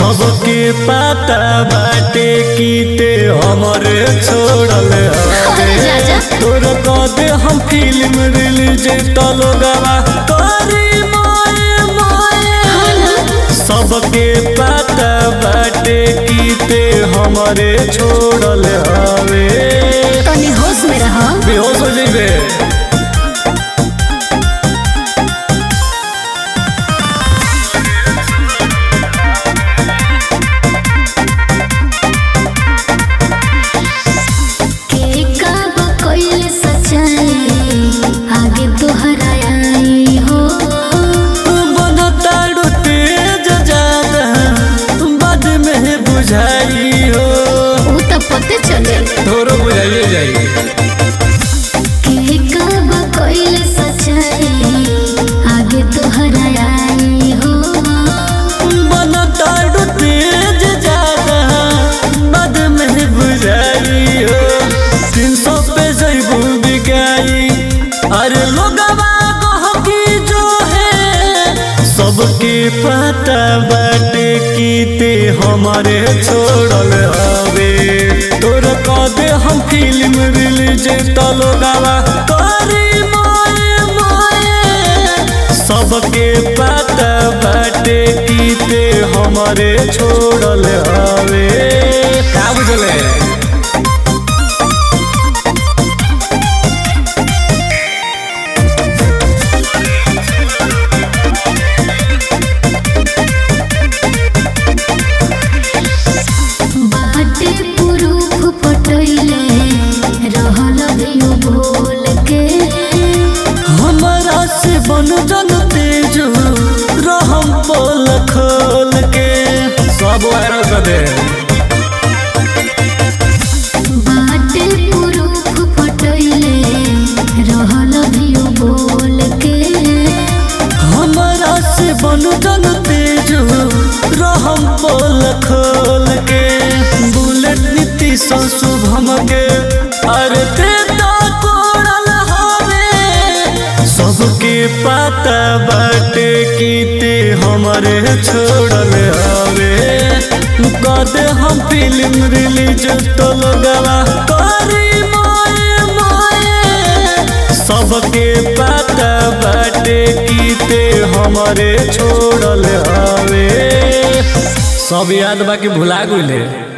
सबके पता बाटे कीते हमरे छोड़ल हवे जा, जा। तोर कदे हम फिल्म रिलीज तलो गवा करी मोए मोए सबके पता बाटे कीते हमरे छोड़ल हवे तनी होश में रह बेहोश हो जइबे के कब कोइल सच्चाई आगे तोहरा आई हो बनताड़ू तेज ज्यादा बाद में बुझाई हो ऊ तो पते चले तोरो बुझाइए जाई के कब कोइल सच्चाई आगे तोहरा आई हो बनताड़ू तेज ज्यादा बाद में बुझाई हो तीन सौ पे जैबू बिकाई अरे लोगवा गहकी जो है सबके पता बाटे कीते हमारे छोड़ल हवे तोर कदे हम फिल्म रिलीज तलो गावा करी मोए मोए सबके पता बाटे कीते हमारे छोड़ल हवे का बुझले बाटे पुरूफ पटैले रहल भियो बोल के हमारा से बन जन तेज रहम पोल खोल के सब वायरल कर दे बाटे पुरूफ पटैले रहल भियो बोल के हमारा से बन जन तेज रहम पोल खोल के बुलेट नीति शुभम के अरे ते तो कोड़ल हवे सबके पता बाटे कीते हमारे छोड़ल हवे कदे हम फिल्म रिलीज तो लगवा करी मोए मोए सबके पता बाटे कीते हमारे छोड़ल हवे सब याद बाकी भुला गइले